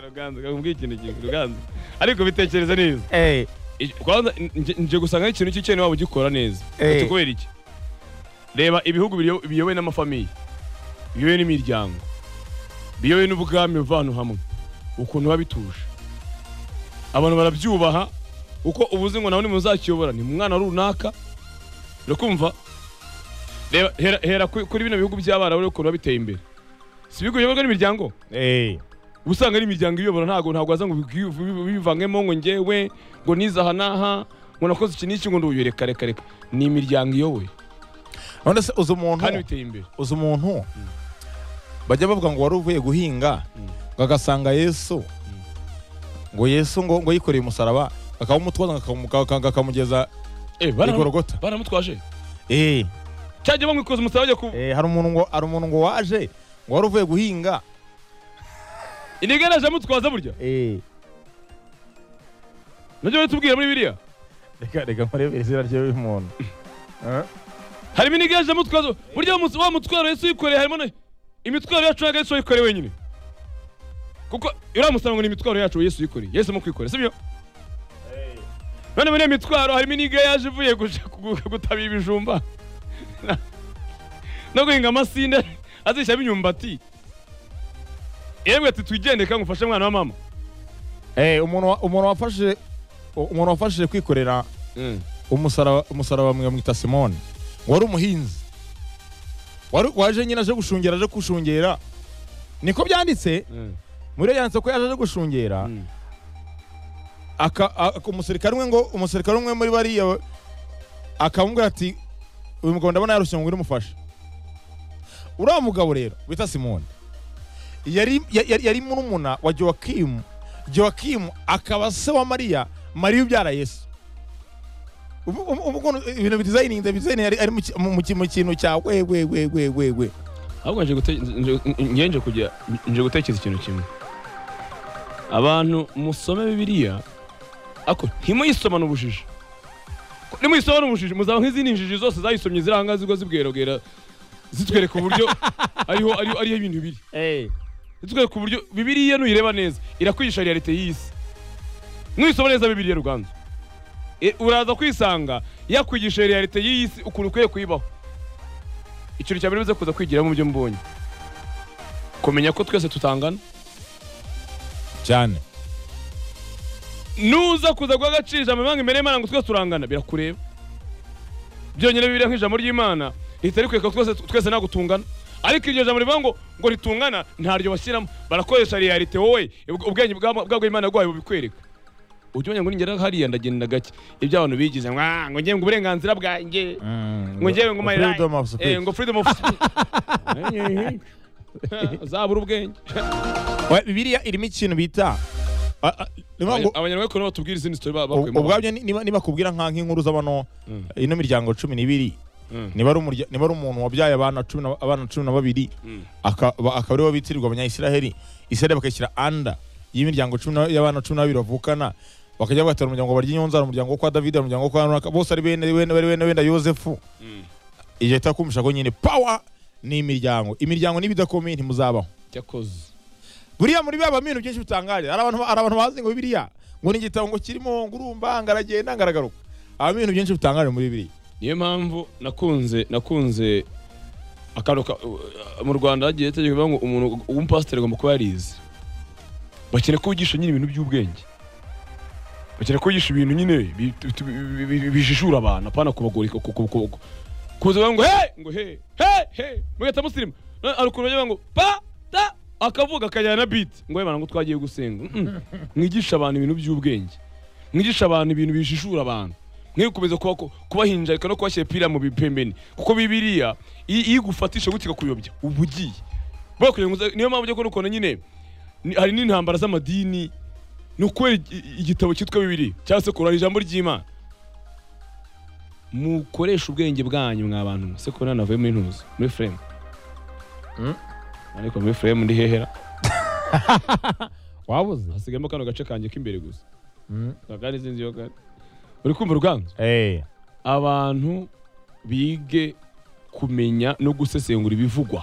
ruganza kakubwira ikintu kintu ruganza ariko bitekereze neza Eh, kwanza nje- nje gusanga ikintu cy'icyene waba ugikora neza Eh. ati kubera iki reba ibihugu biyo- biyobowe n'amafamiye biyobowe n'imiryango biyobowe n'ubwami buva ahantu hamwe ukuntu biba bituje abantu barabyubaha uko ubuze ngo nawe nimuzakiyobora ni mu mwana runaka urakumva reba hera, hera ku- kuri bino bihugu by'abarabu ukuntu biba biteye imbere si ibihugu biyoborwa n'imiryango eh, uba usanga ari imiryango iyobora ntabwo ntabwo waza ngo ubwi- ubivangemo ngo ngewe ngo nize aha n'aha ngo nakoze iki n'iki ngo nduyu reka reka reka ni imiryango iyoboye none se uzi umuntu kandi biteye imbere uzi umuntu bajya bavuga ngo wari uvuye guhinga ngo agasanga yesu ngo yesu ngo ngo yikoreye umusaraba akawumutwaza ngo akamu- akamugeza eh i baramutwaje gorogota baramutwaje Eh, cyajya bamwikoza umusaraba bajya ku eh, hari umuntu ngo hari umuntu ngo waje ngo wari uvuye guhinga inigana aje amutwaza burya Eh, nabyo bitubwira muri biriya reka reka nkurebere izina ry'uyu muntu Eh? harimo inigana aje amutwaza burya wa mus- wa mutwaro Yesu yikoreye harimo na imitwaro yacu ntabwo Yesu yikoreye wenyine kuko uriya musaraba ngo ni imitwaro yacu Yesu yikoreye Yesu mu kwikorera sibyo none muri iyo mitwaro harimo iniga yaje ivuye guca- gu- gutaba ibijumba Na- no guhinga amasinde azishyiramo imyumbati yemwe ati twigendere kandi ngufashe mwana wa mama Eh, umuntu wa- umuntu wafashije umuntu wafashije kwikorera umusaraba umusaraba mwe mwita simoni wari umuhinzi wari waje nyine aje gushungera aje gushungera niko byanditse muri iyo yanditse ko yaje aje gushungera aka aka- umusirikare umwe ngo umusirikare umwe muri bariya akamubwira ati uyu mugabo ndabona yarushye ngo urimufashe uriya mugabo rero bita simoni yari ya- ya- yari murumuna wa jowakimu jowakimu akaba se wa mariya mariya ubyara yesu ubu ubu- ubu ukuntu ibintu bidizayininze bidizayininge ari ari mu ki- mu- mu ki- mu kintu cya we we we we we we ahubwo nje gute- nje- nje- nje kugira- nje gutekereza ikintu kimwe abantu musome bibiliya ako ntimuyisomane ubujiji nimuyisomane ubujiji muzaba nk'izindi njiji zose zayisomye ziri ahangaha zigwa zibwerogera zitwereka uburyo ariho ariho ariho ibintu biri eh nitwereke uburyo bibiliya nuyireba neza irakwigisha realite y'isi nuyisoma neza bibiliya ruganzu E, uraza kwisanga yakwigisha realite y'isi ukuntu ukwiye kuyibaho ikintu cya mbere uze kuza kwigiramo ibyo mbonye kumenya ko twese tutangana cyane nuza kuza guha agaciro ijambo imana imbere y'imana ngo twese turangana birakureba byonyine bibiliya nk'ijambo ry'imana rihita rikwereka ko twese twese ntabwo tungana ariko iryo jambo rivuga ngo ngo ritungana ntaryo bashyiramo barakoresha realite wowe ubw- ubwenge bwa- bw'imana bwawe bubikwereka ujya umenya ngo ningera hariya ndagenda gake ibyo abantu bigize "Mwa, ngo ngewe ngo uburenganzira bwanjye ngo ngewe ngo my right." freedom of speech Eh, ngo freedom of speech zabura ubwenge Wa- bibiliya irimo ikintu bita a- a- niba ngo- abanyarwanda batubwira izindi story ba- u- bakuyemo. ubwabyo ni- niba niba kubwira nka nk'inkuru z'abano Mm. ino miryango cumi n'ibiri Mm. niba ari umurya- niba ari umuntu wabyaye abana cumi na- abana cumi na babiri Mm. aka- ba- akaba aribo bitirirwa abanyayisiraheli isiraheli bakishyira anda y'imiryango cumi na- y'abana cumi n'abiri bavukana bakajya bagatera umuryango barya inyonzara umuryango wo kwa davide umuryango wo kwa arunaka bose ari bene bene bari bene wenda yosefu Mm. iyo ihita kumvisha ko nyine pawa ni imiryango imiryango niba idakomeye ntimuzabaho cyakoze buriya muri baba bintu byinshi bitangaje hari abantu hari abantu bazi ngo bibiliya ngo ni igitabo ngo kirimo ngurumba ngaragenda ngaragaruka haba ibintu byinshi bitangaje muri bibiliya niyo mpamvu nakunze nakunze akantu ka- uh, mu rwanda hagiye hategeka kuvuga ngo umuntu w'umupasiteri agomba kuba yarize bakeneye ko wigisha nyine ibintu by'ubwenge bakeneye ko wigisha ibintu nyine bi- bi- bi- bi- bijijura abantu apana kubagoreka ku- ku- ku- ku- kuza bavuga ngo he ngo he he he mugahita musirimu Na- hari ukuntu bagira ngo pa ta akavuga akajyana na biti ngo yebana ngo twagiye gusenga Mm-mm. mwigisha abantu ibintu by'ubwenge mwigisha abantu ibintu bijijura abantu mwikomeza kuba kubahinjarika no kubashyira mu bipembeni kuko bibiliya iyo iyo igufatisha gutya ikakuyobya uba ugiye Buriya kugira ngo uza- niyo mpamvu ujya kubona ukuntu nyine ni- hari n'intambara z'amadini ni ukubera igi- igitabo cyitwa bibiliya cyangwa se kurara ijambo ry'imana mukoresha ubwenge bwanyu mwa bantu mwe. se kubona navuye muri ntuzi muri furemu Mm. ariko muri furemu ndi hehera wabuze hasigayemo kano gace kanjye k'imbere gusa ntabwo ari izindi yoga uri kumva uruganda abantu bige kumenya no gusesengura ibivugwa